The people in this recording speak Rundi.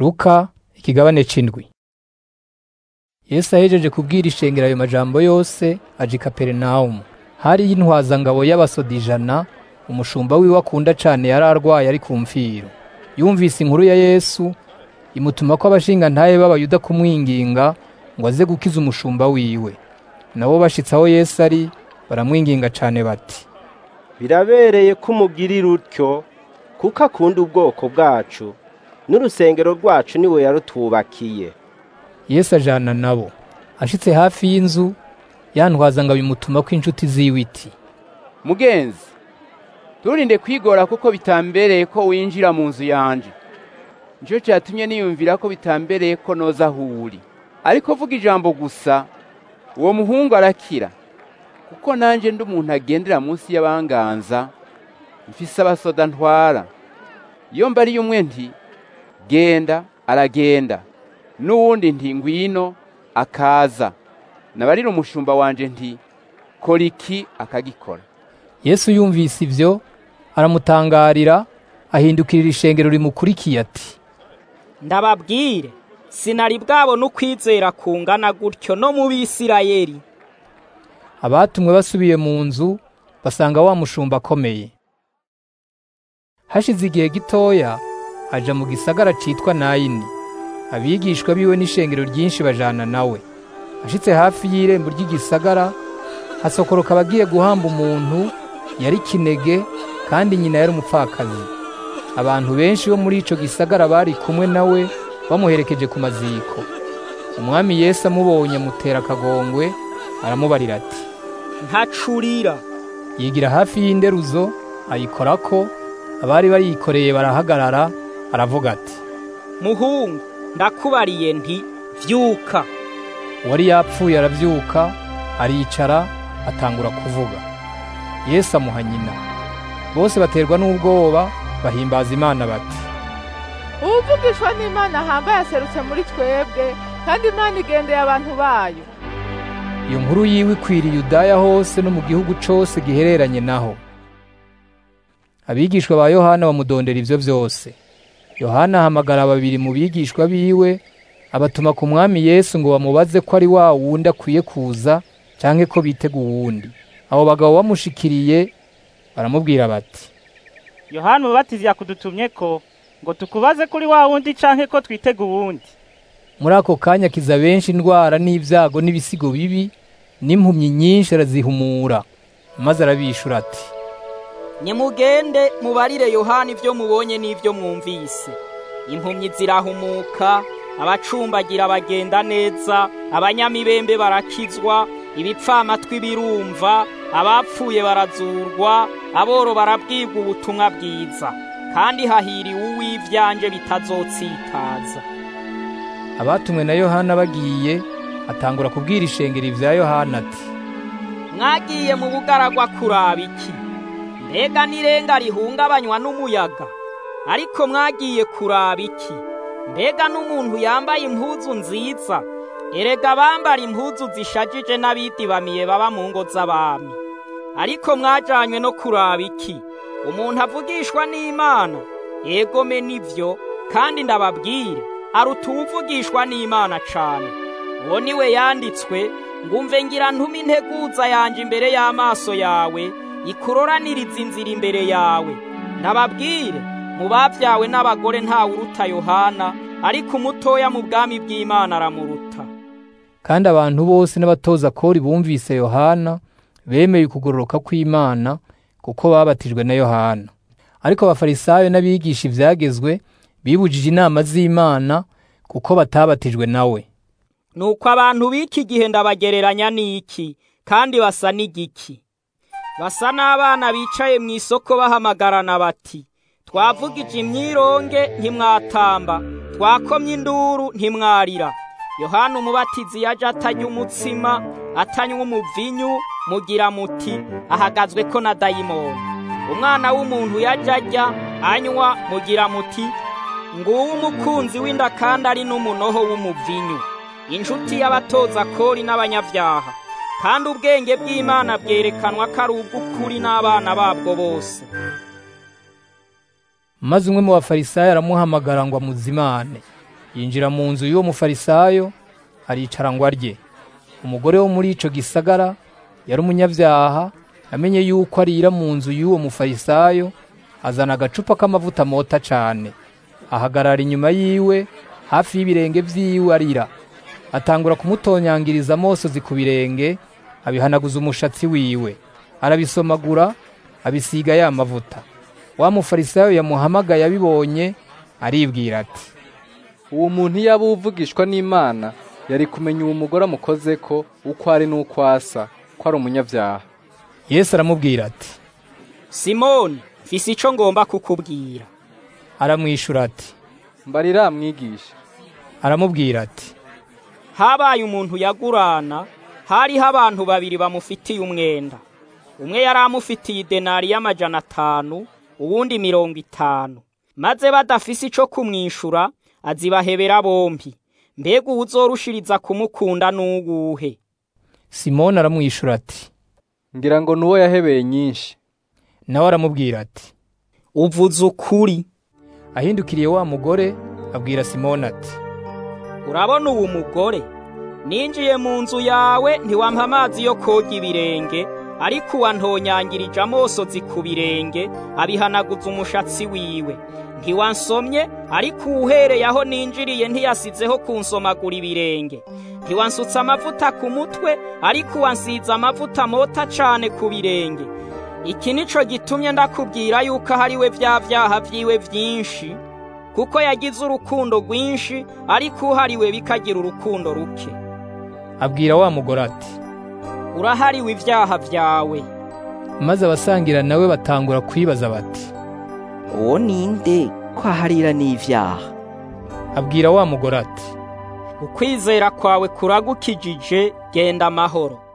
Luka ikigabane c'indwi Yesu ahejeje kubwira ishengero ayo majambo yose aja i Kaperinawumu. Hariyo intwazangabo y'abasoda ijana, umushumba wiwe akunda cane yari arwaye ari ku mfiro. Yumvise inkuru ya Yesu, imutumako abashingantahe b'Abayuda kumwinginga ngo aze gukiza umushumba wiwe. Nabo bashitse aho Yesu ari, baramwinginga cane bati, birabereye ko umugirira utyo kuko akunda ubwoko bwacu n'urusengero rwacu niwe yarutubakiye Yesu ajana nabo. Ashitse hafi y'inzu, ya ntwazangabo imutumako inshuti ziwe iti, mugenzi turinde kwigora kuko bitambereye ko winjira mu nzu yanje nico catumye niyumvira ko bitambereye ko noza aho uri ariko vuga ijambo gusa uwo muhungu arakira kuko nanje ndi umuntu agendera munsi y'abanganza mfise abasoda ntwara iyo mbariye umwe nti genda aragenda n'uwundi nti ngwino akaza nabarira umushumba wanje nti kora iki akagikora Yesu yumvise ivyo, aramutangarira, ahindukirira ishengero rimukurikiye ati, ndababwire sinari bwabona ukwizera kungana gutyo no mu bisirayeli abatumwe basubiye mu nzu basanga wa mushumba akomeye. Hashize igihe gitoya aja mu gisagara citwa Nayini. Abigishwa biwe n'ishengero ryinshi bajana nawe. Ashitse hafi y'irembo ry'igisagara, hasokoroka abagiye guhamba umuntu yari kinege kandi nyina yari umupfakazi. Abantu benshi bo muri ico gisagara bari kumwe nawe bamuherekeje ku maziko. Umwami Yesu amubonye amutera akagongwe, aramubarira ati, ntacurira yigira hafi y'inderuzo ayikorako abari bariyikoreye barahagarara aravuga ati muhungu ndakubariye nti vyuka uwari yapfuye aravyuka aricara atangura kuvuga yesu amuha nyina bose baterwa n'ubwoba bahimbaza imana bati uwuvugishwa n'imana ahambaye aserutse muri twebwe kandi imana igendeye abantu bayo iyo nkuru yiwe ikwiriye Yudaya hose no mu gihugu cose gihereranye naho abigishwa ba yohana bamudondera ivyo vyose yohana ahamagara babiri mu bigishwa biwe abatuma ku mwami yesu ngo bamubaze ko ari wa wundi akwiye kuza canke ko bitega uwundi abo bagabo bamushikiriye baramubwira bati yohana umubatizi yakudutumye ko ngo tukubaze kuri wa wundi canke ko twitega uwundi muri ako kanya kiza benshi indwara n'ibyago n'ibisigo bibi n'impumyi nyinshi arazihumura maze arabishura ati nimugende mubarire yohana ibyo mubonye n'ibyo mwumvise impumyi zirahumuka abacumbagira bagenda neza abanyamibembe barakizwa ibipfamatwi birumva abapfuye barazurwa aboro barabwirwa ubutumwa bwiza kandi hahiriwe uw'ivyanje bitazotsitaza abatumwe na yohana bagiye atangura kubwira ishengero ivya yohana ati mwagiye mu bugaragwa kuraba iki mbega n'irenga rihungabanywa n'umuyaga ariko mwagiye kuraba iki mbega n'umuntu yambaye impuzu nziza erega bambara impuzu zishajije n'abidibamiye baba mu ngo z'abami ariko mwajanywe no kuraba iki umuntu avugishwa n'imana yegome nivyo kandi ndababwire aruta uwuvugishwa n'imana cane uwo ni we yanditswe ngumve ngira ntume integuza yanje imbere y'amaso yawe ikuroraniriza inzira imbere yawe ndababwire mu bavyawe n'abagore ntawe uruta yohana ariko umutoya mu bwami bw'imana aramuruta kandi abantu bose n'abatoza kori bumvise yohana bemeye ukugororoka kw'imana kuko babatijwe na yohana ariko abafarisayo n'abigisha ivyagezwe bibujije inama z'imana kuko batabatijwe nawe nuko abantu b'iki gihe ndabagereranya n'iki kandi basa n'igiki basa n'abana bicaye mu isoko bahamagarana bati twavugije imyironge ntimwatamba twakomye induru ntimwarira yohana umubatizi yaje atanywa umutsima atanywa umuvinyu mugira muti ahagazwe ko na dayimoni umwana w'umuntu yaje ajya anywa mugira muti nguwo umukunzi w'inda kandi ari n'umunoho w'umuvinyu inshuti y'abatoza kori n'abanyabyaha kandi ubwenge bw'imana bwerekanwa ko ari ubw'ukuri n'abana babwo bose maze umwe mu bafarisayo aramuhamagara ngo amuzimane yinjira mu nzu y'uwo mufarisayo aricara ngo arye umugore wo muri ico gisagara yari umunyabyaha amenye yuko arira mu nzu y'uwo mufarisayo azana agacupa k'amavuta mota cane ahagarara inyuma yiwe hafi y'ibirenge vyiwe arira atangura kumutonyangiriza amosozi ku birenge abihanaguza umushatsi wiwe arabisomagura abisiga ya mavuta wa mufarisayo yamuhamagaye abibonye aribwira ati uwo muntu iyo aba uvugishwa n'imana yari kumenya uwo mugore amukoze ko uko ari n'uko asa ko ari umunyabyaha yesu aramubwira ati simoni mfise ico ngomba kukubwira aramwishura ati mbarira mwigisha aramubwira ati habaye umuntu yagurana hariho abantu babiri bamufitiye umwenda umwe yari amufitiye idenari y'amajana atanu uwundi mirongo itanu maze badafise ico kumwishura azibahebera bompi mbega uwuzorushiriza kumukunda n'uwuhe simoni aramwishura ati ngira ngo nuwo yahebeye nyinshi nawe aramubwira ati uvuze ukuri ahindukiriye wa mugore abwira simoni ati urabona uwo mugore ninjiye mu nzu yawe ntiwampa amazi yo koga ibirenge ariko uwantonyangirije amosozi ku birenge abihanaguza umushatsi wiwe ntiwansomye ariko uwuhereye aho ninjiriye ntiyasizeho kunsomagura ibirenge ntiwansutse amavuta ku mutwe ariko uwansize amavuta mota cane ku birenge iki nico gitumye ndakubwira yuko ahariwe vya vyaha vyiwe vyinshi kuko yagize urukundo rwinshi ariko uhariwe bikagira urukundo ruke abwira wa mugore ati urahariwe ivyaha vyawe maze abasangira nawe batangura kwibaza bati uwo ninde ko aharira n'ivyaha abwira wa mugore ati ukwizera kwawe kuragukijije genda amahoro